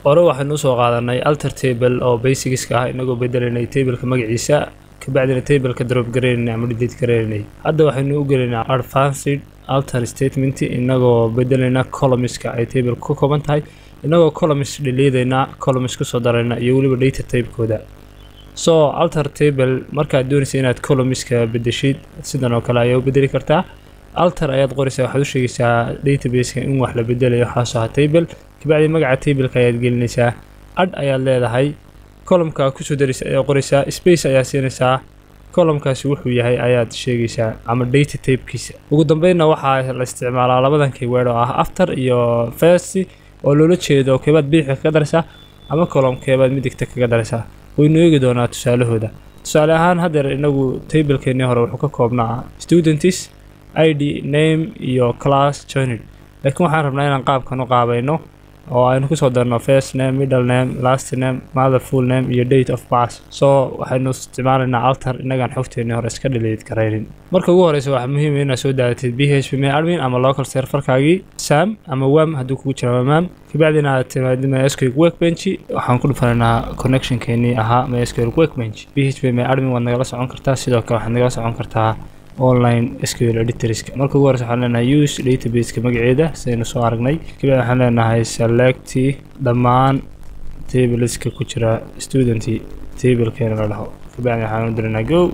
hore waxaynu usoo qaadanay alter table oo basicska ah inagoo bedelaynay tableka magaciisa kabacdina tableka drop garaynay ama delete garaynay hadda waxaynu u gelaynaa advanced alter statement inagoo bedelayna columnska ay table ka kooban tahay inagoo columns dhaliidayna columns kusoo darayna iyo weliba data typekooda so alter table markaad doonaysa inaad columnska bedeshid sidan oo kale ayaa u bedeli kartaa alter ayaad qoraysaa waxaad u sheegaysaa databaseka in wax la bedelayo waxaasoo aha table kabacdi magaca tableka ayaad gelinaysaa adh ayaad leedahay columka kusoo daraysa ayaad qoraysaa space ayaa siinaysaa columkaasi wuxuu yahay ayaad sheegaysaa ama data typekiisa ugu dambeynna waxaa la isticmaalaa labadan keyword oo ah after iyo first oo loola jeedo keebaad bidixda kaga daraysaa ama column keebaad midigta kaga daraysaa waynu eegi doonaa tusaalahooda tusaale ahaan haddeer inagu tablekeenii hore wuxuu ka koobnaa students id name iyo class joined laakiin waxaan rabnaa inaan qaabkan u qaabayno oo aynu kusoo darno first name middle name last name mother full name iyo date of birth so waxaynu isticmaalaynaa alter inagaan xogteennii hore iska dhaliid garaynin marka ugu horeysa waxaa muhiim inaad soo daadatid b h p mail admin ama local serverkaagii sam ama wam hadduu kugu jira wamaam kabacdina aad timaadid mysql workbench waxaan ku dhufanaynaa connectionkeenii ahaa mysql workbench b h p mail admin waad nagala socon kartaa sidoo kale waxaad nagala socon kartaa online sql editorska marka ugu horeysa waxaan leenahay use databaseka magaceeda sidaynu soo aragnay kabacdi waxaan leenahay select dhammaan tableska ku jira student tablekeena la dhaho kabacdi waxaan u diraynaa go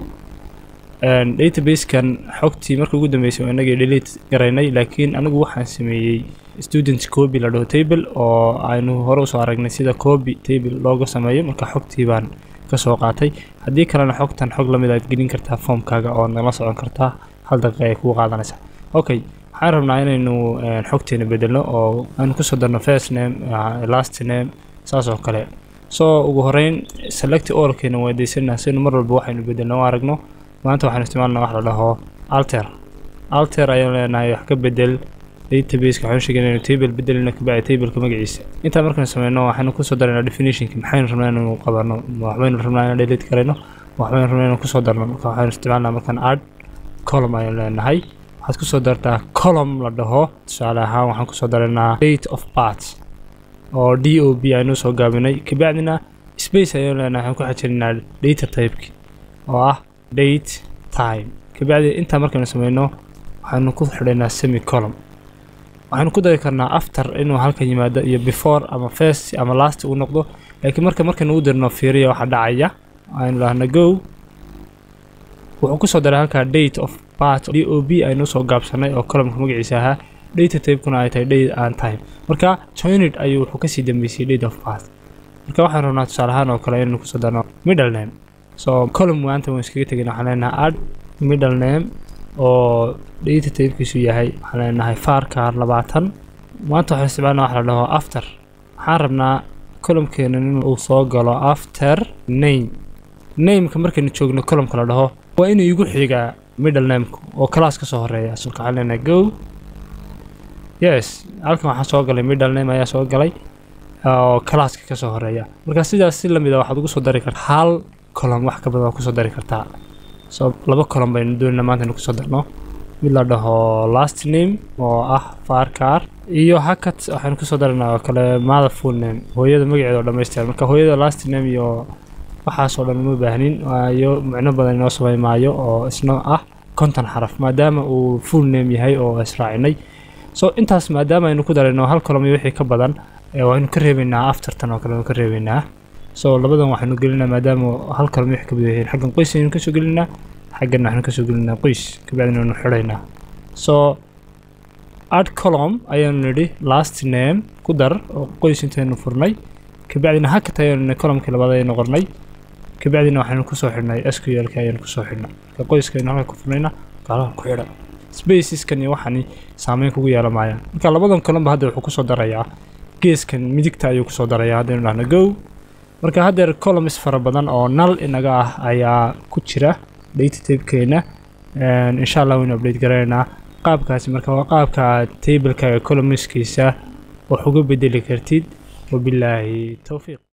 databasekan xogtii marka ugu dambeysay oo inagii delete garaynay laakiin anigu waxaan sameeyey student copy la dhaho table oo aynu hore usoo aragnay sida copy table looga sameeyo marka xogtii baan kasoo qaatay haddii kalena xogtan xog lamid aad gelin kartaa foomkaaga oo nala socon kartaa hal daqiiqa ay kugu qaadanaysaa okay waxaan rabnaa inaynu xogteena bedelno oo aynu kusoo darno first name last name saas oo kale soo ugu horeyn select oralkeena waadeysanaa sinu mar walba waxaynu bedelno o aragno maanta waxaan isticmaalna wax la dhaho alter alter ayaan leenahay wax ka bedel databaseka waxaan sheegay inaynu table bedelino kabacdi tableka magaciisa intaa markaynu sameyno waxaynu kusoo daraynaa definitionki maxaynu rabnaa inaynu qabano waxbaynu rabnaa inaan delete garayno waxbaynu rabnaa inaynu kusoo darno marka waxaynu isticmaalnaa markaan add column ayaan leenahay waxaad kusoo dartaa column la dhaho tusaale ahaan waxaan kusoo daraynaa date of birth oo d o b aynu soo gaabinay kabacdina space ayaan leenahay waxaan ku xajirinaa data typeki oo ah date time kabacdi intaa markaynu sameyno waxaynu ku xidhaynaa semi column waxaynu ku dari karnaa after inuu halkan yimaado iyo before ama first ama last uu noqdo laakiin marka markaynu u dirno fiiriya waxaa dhacaya aynu lahna go wuxuu kusoo daray halkaa date of part d o b aynu soo gaabsanay oo columnka magaciisa ahaa data typekuna ay tahay date and time marka joined ayuu wuxuu kasii dambeysay date of part marka waxaan rabnaa tusaale ahaan oo kale inaynu kusoo darno middle name so column maanta waan iskaga tegin waxaan leenahay add middle name oo data typekiisu yahay waxaan leenahay farkar labaatan maanta waxaan isticmaalna wax la dhaho after waxaan rabnaa columkeena in uu soo galo after name nameka markaynu joogno columka la dhaho waa inuu igu xigaa middle nameka oo class ka soo horeeya sulka waxaan leenahay go yes halkan waxaa soo galay middle name ayaa soo galay oo classka ka soo horeeya marka sidaas si lamid a waxaad ugu soo dari kartaa hal column wax ka badan waa kusoo dari kartaa so laba column baynu doonayna maanta inu kusoo darno mid la dhaho last name oo ah farkar iyo hakat waxaynu kusoo daraynaa oo kale mother full name hooyada magaceeda oo dhammaystiran marka hooyada last name iyo waxaasoo dhan uma baahnin waayo micno badan inoo samey maayo oo isna ah konton xaraf maadaama uu full name yahay oo israacinay so intaas maadaama aynu ku darayno hal column iyo wixii ka badan waynu ka reebaynaa aftertan oo kale waynu ka reebaynaa so labadan waxaynu gelinaa maadaama hal column wixii ka badan yihiin xaggan qoys aynu kasoo gelinaa xaggan waxaynu kasoo gelinaa qoys kabacdina waynu xidhaynaa so add column ayaanu nidhi last name ku dar oo qoys intaynu furnay kabacdina hakat ayaanu nidhi columnkii labaad ayaynu qornay kabacdina waxaynu kusoo xidhnay sqlk ayaynu kusoo xidhnay marka qoyskaynu halka ku furnayna gaalaha ku xidha spaceskan iyo waxani saameyn kugu yeelan maayaan marka labadan columba hadda wuxuu kusoo darayaa geeskan midigta ayuu kusoo darayaa haddaynu dhahno go marka haddeer columns fara badan oo nal inaga ah ayaa ku jira data typekeena insha allah waynu update garanaynaa qaabkaasi marka waa qaabka tablekaaga columnskiisa wax uga bedeli kartid wabilaahi towfiiq